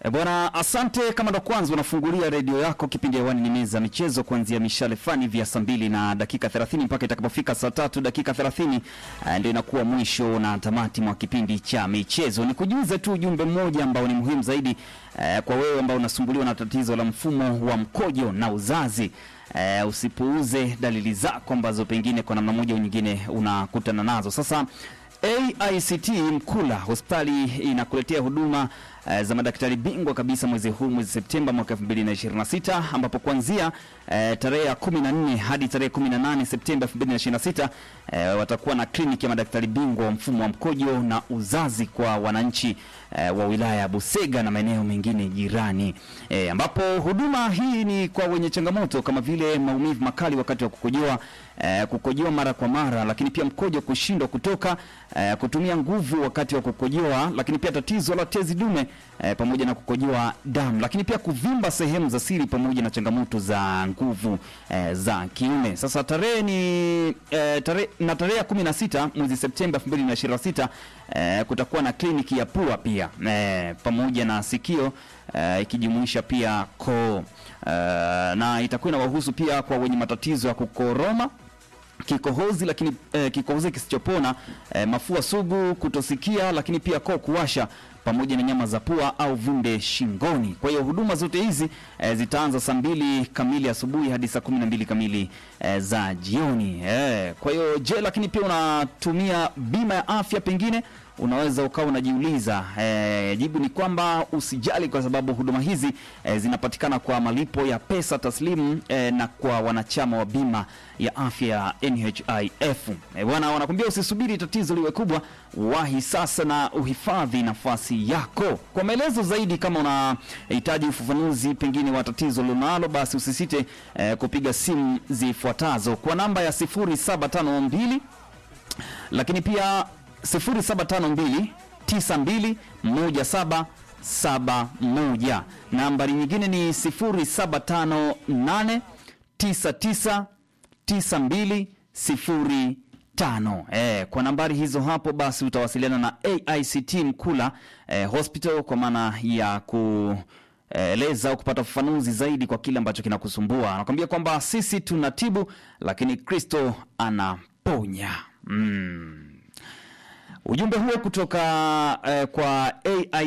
E bwana, asante. Kama ndo kwanza unafungulia redio yako, kipindi hewani ni meza michezo, kuanzia mishale fani vya saa mbili na dakika 30 mpaka itakapofika saa tatu dakika 30 eh, ndio inakuwa mwisho na tamati mwa kipindi cha michezo. Ni kujuze tu ujumbe mmoja ambao ni muhimu zaidi eh, kwa wewe ambao unasumbuliwa na tatizo la mfumo wa mkojo na uzazi. Eh, usipuuze dalili zako ambazo pengine kwa namna moja au nyingine unakutana nazo. Sasa AICT Mkula hospitali inakuletea huduma eh, za madaktari bingwa kabisa mwezi huu mwezi Septemba mwaka 2026 ambapo kuanzia eh, tarehe ya 14 hadi tarehe 18 Septemba 2026 eh, watakuwa na kliniki ya madaktari bingwa wa mfumo wa mkojo na uzazi kwa wananchi eh, wa wilaya ya Busega na maeneo mengine jirani eh, ambapo huduma hii ni kwa wenye changamoto kama vile maumivu makali wakati wa kukojoa eh, kukojoa mara kwa mara, lakini pia mkojo kushindwa kutoka eh, kutumia nguvu wakati wa kukojoa, lakini pia tatizo la tezi dume eh, pamoja na kukojoa damu, lakini pia kuvimba sehemu za siri pamoja na changamoto za nguvu eh, za kiume. Sasa tarehe ni eh, tarehe na tarehe ya 16 mwezi Septemba 2026 eh, kutakuwa na kliniki ya pua pia eh, pamoja na sikio eh, ikijumuisha pia koo eh, na itakuwa inawahusu pia kwa wenye matatizo ya kukoroma kikohozi lakini eh, kikohozi kisichopona eh, mafua sugu, kutosikia, lakini pia koo kuwasha pamoja na nyama za pua au vimbe shingoni. Kwa hiyo huduma zote hizi eh, zitaanza saa mbili kamili asubuhi hadi saa kumi na mbili kamili eh, za jioni eh. Kwa hiyo je, lakini pia unatumia bima ya afya pengine unaweza ukawa unajiuliza eh, jibu ni kwamba usijali, kwa sababu huduma hizi eh, zinapatikana kwa malipo ya pesa taslimu eh, na kwa wanachama wa bima ya afya ya NHIF. Eh, bwana, wanakuambia usisubiri tatizo liwe kubwa, wahi sasa na uhifadhi nafasi yako. Kwa maelezo zaidi, kama unahitaji ufafanuzi pengine wa tatizo lonalo, basi usisite eh, kupiga simu zifuatazo kwa namba ya 0752 lakini pia 0752 92 1771. Nambari nyingine ni 0758 99 9205. Eh, kwa nambari hizo hapo basi utawasiliana na AICT Mkula eh, Hospital kwa maana ya ku eleza au kupata ufafanuzi zaidi kwa kile ambacho kinakusumbua. Anakwambia kwamba sisi tunatibu, lakini Kristo anaponya. Mm. Ujumbe huo kutoka eh, kwa AI